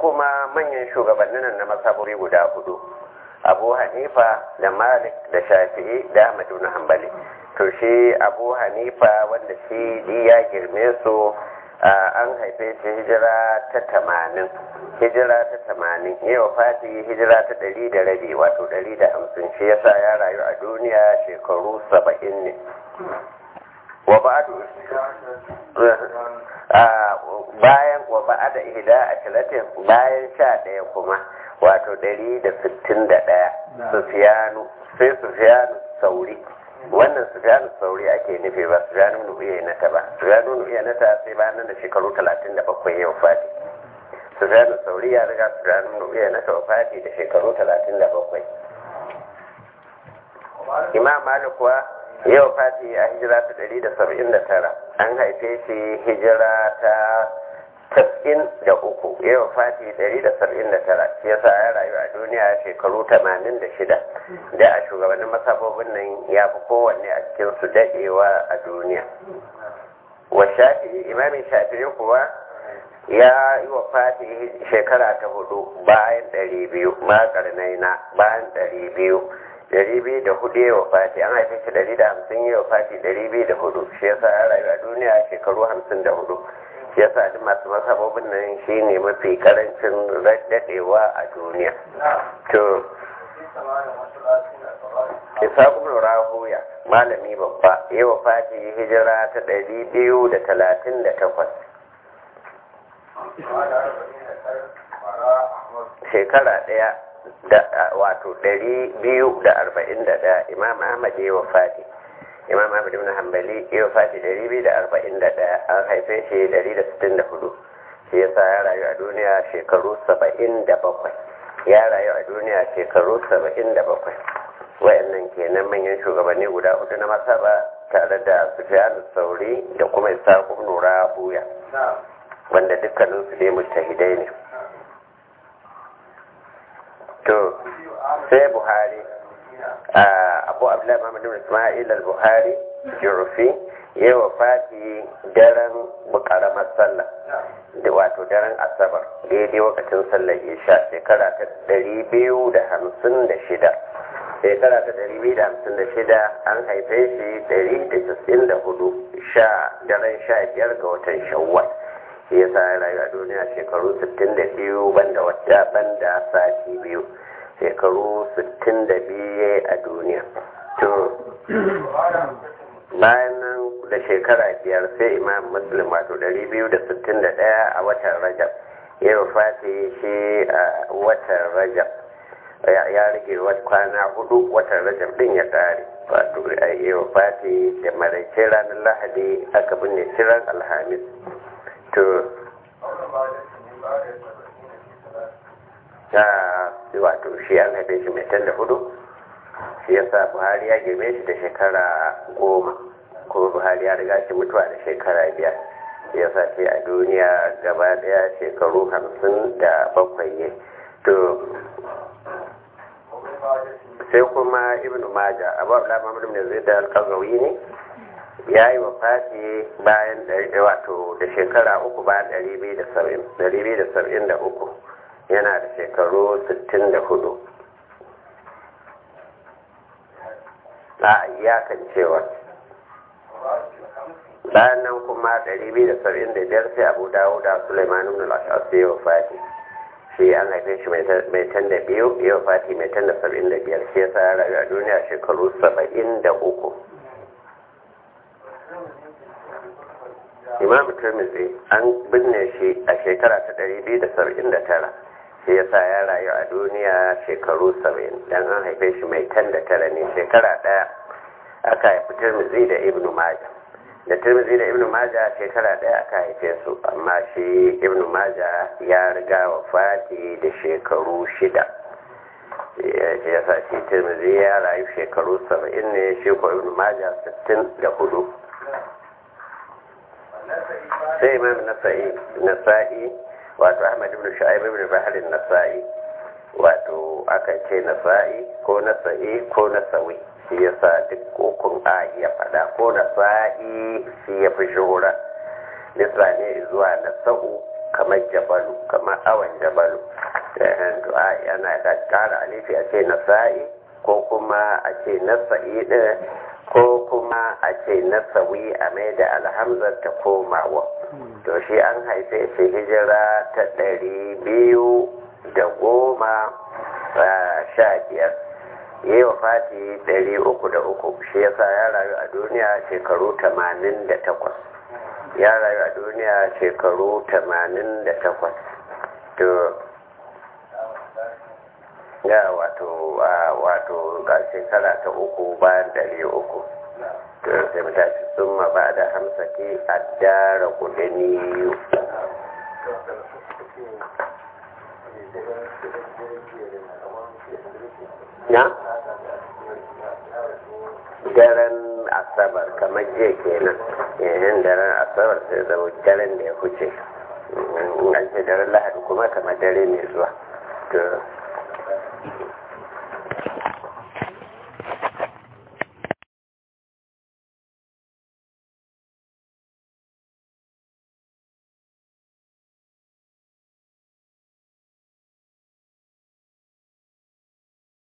kuma manyan shugabannin na masaburi guda hudu abu hanifa da malik da shafi'i da ahmad ibn hanbali to shi abu hanifa wanda shi ya girme su an haife shi hijira ta tamanin hijira ta tamanin yau fati hijira ta ɗari da rabi wato ɗari da hamsin shi yasa ya rayu a duniya shekaru saba'in ne wa ba'adu bayan wa ba'ada ihda a talatin bayan sha ɗaya kuma wato ɗari da sittin da ɗaya sufiyanu sai sufiyanu sauri wannan sufiyanu sauri ake nufi ba sufiyanu nu'iya na ta ba sufiyanu nu'iya na ta sai bayan nan da shekaru talatin da bakwai yau fati sufiyanu sauri ya riga sufiyanu nu'iya na ta fati da shekaru talatin da bakwai imam malik kuwa yau fati a hijira ta ɗari da saba'in da tara an haife shi hijira ta tas'in da uku yau fati ɗari da saba'in da tara shi yasa ya rayu a duniya shekaru tamanin da shida da a shugabannin masabobin nan ya fi kowanne a cikin su daɗewa a duniya wa shafi imamin shafi'i kuwa ya yi wa fati shekara ta hudu bayan ɗari biyu ma na bayan ɗari biyu dari biyu da hudu yawa fati an haife shi dari da hamsin yawa fati dari biyu da hudu shi yasa ya rayu a duniya shekaru hamsin da hudu shi yasa duk masu masababin nan shi ne mafi karancin daɗewa a duniya to isa kuma rahuya malami babba yawa fati hijira ta ɗari biyu da talatin da takwas shekara ɗaya da wato ɗari biyu da arba'in da ɗaya imam ahmad ya wafati imam ahmad ibn hanbali ya wafati ɗari biyu da arba'in da ɗaya an haife shi ɗari da sittin da hudu shi yasa ya rayu a duniya shekaru saba'in da bakwai ya rayu a duniya shekaru saba'in da bakwai wayannan kenan manyan shugabanni guda hudu na masaba tare da sufyan sauri da kuma isa ibn rahuya wanda dukkaninsu dai mujtahidai ne to sai buhari abu abdullahi muhammad ibn isma'il al-buhari jurufi ya wafati daren karamar sallah da wato daren asabar daidai wakacin sallar isha shekara ta ɗari biyu da hamsin da shida shekara ta ɗari biyu da hamsin da shida an haife shi ɗari da casin da hudu sha daren sha biyar ga watan shawwal shi yasa ya rayu a duniya shekaru 62 banda wata banda sati biyu shekaru 62 a duniya to bayan nan da shekara biyar sai imam muslim wato 261 a watan rajab ya wafati shi a watan rajab ya rage kwana hudu watan rajab din ya kare wato ya wafati da maraice ranar lahadi aka binne shirar alhamis to ta wato shi an haife shi mai da hudu shi ya sa buhari ya girme shi da shekara goma kuma buhari ya riga shi mutuwa da shekara biyar ya sa ce a duniya gaba daya shekaru hamsin da bakwai ne to sai kuma ibn maja abu abu lamar da zai da alkazawi ne ya yi wa fati bayan wato da shekara uku bayan ɗari biyu da saba'in da uku yana da shekaru sittin da hudu a iyakan cewa bayan nan kuma ɗari biyu da saba'in da biyar sai abu dawo da suleiman ibn al-ashas ya wa fati shi an haife shi mai tan da biyu ya wa fati mai tan da saba'in da biyar shi ya sa ya rayu a duniya shekaru saba'in da uku imam turmizi an binne shi a shekara ta 279 shi yasa ya rayu a duniya shekaru 70 dan an haife shi mai tan da tara ne shekara daya aka haifi turmizi da ibnu maja da turmizi da ibnu maja shekara daya aka haife su amma shi ibnu maja ya riga wa fati da shekaru shida shi yasa shi turmizi ya rayu shekaru 70 ne shi ko ibnu maja 64 sai imam nasa'i nasa'i wato ahmad ibn shu'aib ibn bahr nasa'i wato aka ce nasa'i ko nasa'i ko nasawi shi yasa duk kokun a iya fada ko nasa'i shi ya fi shuhura nisra ne zuwa nasa'u kamar jabalu kamar awan jabalu du'a yana da kara alifi a ce nasa'i ko kuma a ce nasa'i ɗin ko kuma a ce nasawi a mai da alhamzar ta komawa to shi an haife shi hijira ta ɗari biyu da goma sha biyar yi wa fati ɗari uku da uku shi yasa ya rayu a duniya shekaru tamanin da takwas ya rayu a duniya shekaru tamanin da takwas to ya wato wato ga shekara ta uku bayan ɗari uku to sai mu tashi sun ma ba da hamsaki a dara kudini na daren asabar kamar je kenan yayin daren asabar sai zama daren da ya huce an ce daren lahadi kuma kamar dare mai zuwa to